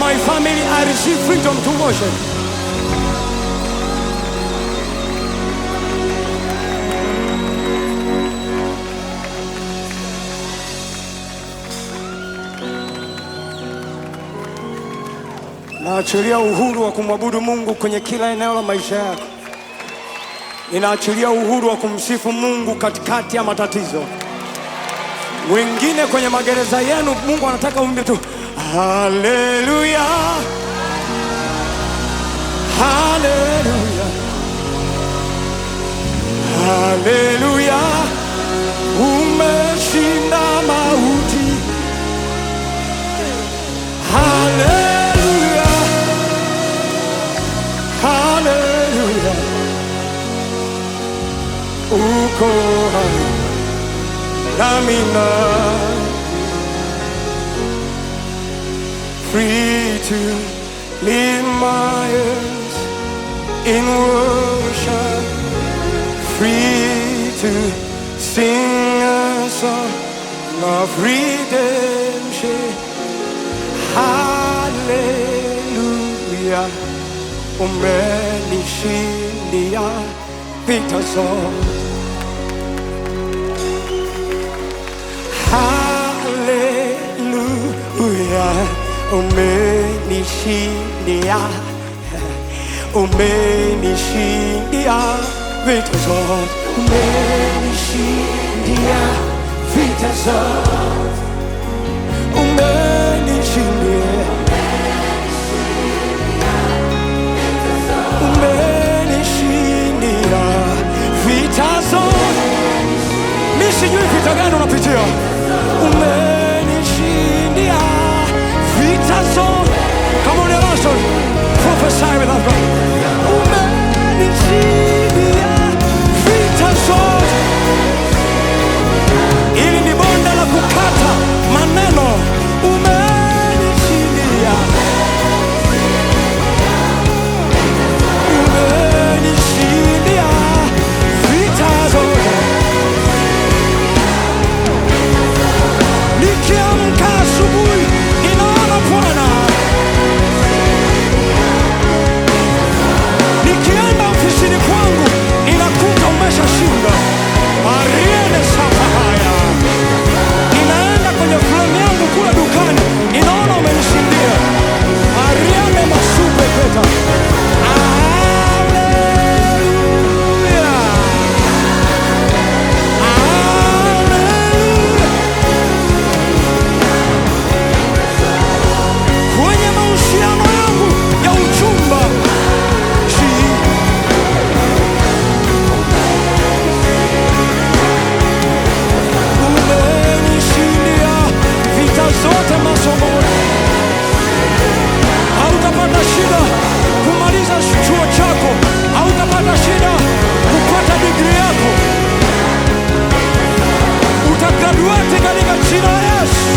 my family, I receive freedom to worship. Naachilia uhuru wa kumwabudu Mungu kwenye kila eneo la maisha yako. Ninaachilia uhuru wa kumsifu Mungu katikati ya matatizo. Wengine kwenye magereza yenu, Mungu anataka uimbe tu haleluya, haleluya, haleluya, umeshinda mauti, haleluya, haleluya, uko hai nami na free to lift my hands in worship, free to sing a song of redemption. Hallelujah, umenishindia vita zote. Hallelujah, umenishindia, umenishindia vita zote, umenishindia vita zote, umenishindia, umenishindia vita zote. Mi sijui vita gani unapitia, umenishindia vita zote. Come on, Emerson, prophesy with us. brother. Umenishindia vita zote. Hili ni bonde la kukata maneno. Umenishindia, umenishindia vita zote. Nikiamka asubuhi ninaona Bwana, nikienda ofisini kwangu ninakuta umeshashinda. Mariene sapa haya, ninaenda kwenye fulani yangu kule dukani ninaona umenishindia. Mariene masupe peta. Haleluya. Haleluya. kwenye mahusiano yangu ya uchumba Ji- umenishindia vita zote masomoni. Hautapata shida kumaliza chuo chako, hautapata shida kupata digrii yako, utagraduate katika jina la Yesu.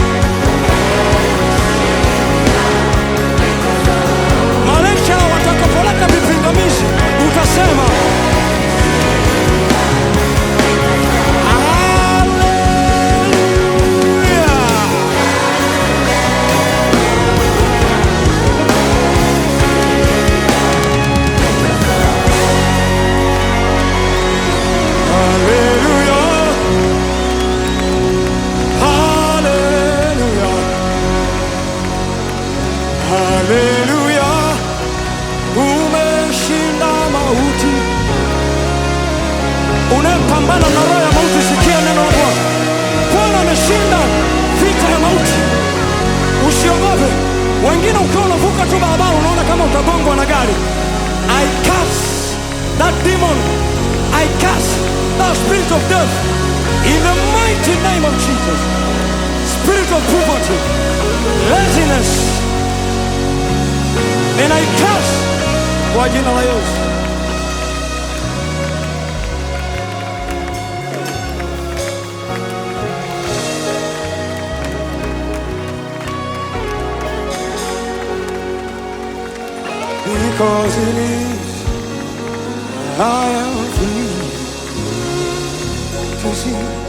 Malaika watakapoleta vipingamizi utasema Haleluya. Haleluya. Haleluya. Haleluya, umeshinda mauti. Unayepambana na roho ya mauti, sikia neno la Bwana. Bwana ameshinda vita ya mauti, usiogope. Wengine ukiwa unavuka tu barabara unaona kama utagongwa na gari. I cast that demon, I cast that spirit of death in the mighty name of Jesus. Spirit of poverty, laziness, ninaikasi kwa jina la Yesu. Because it is, I am free to see